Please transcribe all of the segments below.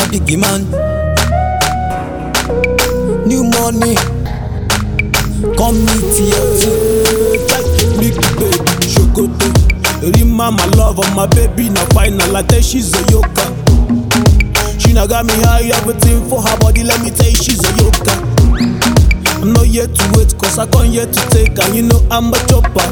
big man. New money, come meet TLT. Big baby, Shokoto. Rima, my love, and my baby, na final. I tell she's a yoka. She na got me high, everything for her body. Let me tell you, she's a yoka. I'm not here to wait, cause I come here to take, and you know I'm a chopper.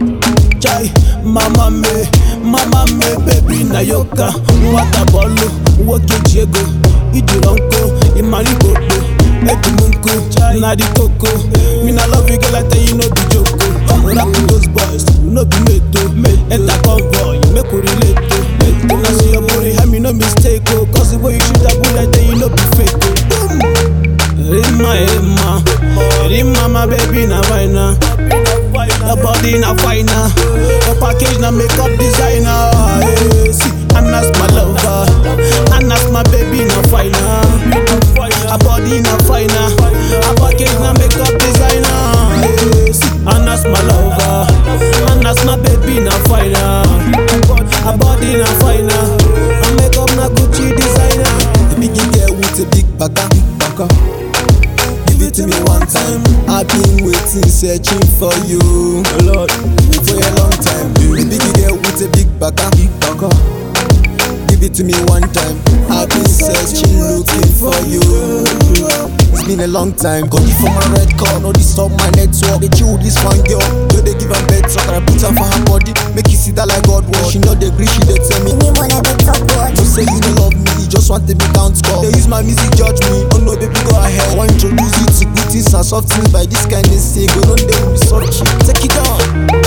Chai, mama me, mama me, baby na yoka. Wata bolo, woke jego, ijironko, imari bobo, edumunko, na di koko. Me na love you, girl, I tell you no be joko. Rap with those boys, you no be meto. Enter convoy, make we relate to. When I see your booty, help me no mistake, oh. Cause the way you shoot that bullet, I tell you no be fake, oh. Boom. Rima, Rima, Rima, my baby, na fina. Your body na fina. Your package na makeup designer. Hey, see, Anna's my lover. Anna's my baby na fina. Her body na fina. Her package na makeup designer. Hey, see, Anna's my lover. Anna's my baby na fina. Her body na fina. Her makeup na Gucci designer. The big girl with a big baka, big baka. Give it to me one time. I've been waiting, searching for you, Lord, for a long time. The big girl with a big baka, big baka. Give it to me one time. I've been searching, looking for you. It's been a long time. Got it for my red card, no disturb my network. They chill with this one girl, yo they give her bed so I put her for her body. Make you see that like God was. She know the agree, she they tell me. Me wanna be top watch. No say you don't love me, you just want to me count score. They use my music judge me. Oh no, baby, go ahead. Want introduce you to good things and soft things by this kind of say. Go on there with me soft shit. Take it down.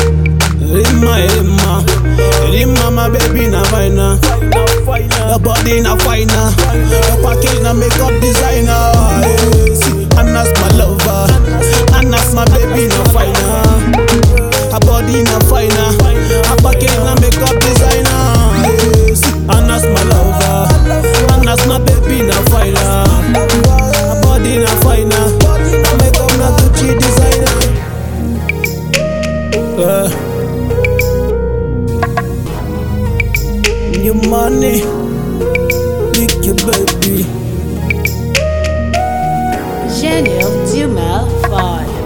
Rima, Rima, Rima, my baby na fina. Your body na fina. Your package na makeup designer. Hey, see, Anna's my lover. Anna's my baby na fina. Her body na fina. Her package na makeup designer. Hey, see, Anna's my lover. Anna's my baby na fina. Her body na fina. Her makeup na Gucci designer. Yeah. Your money, lick your baby. Gênio Dumel 5.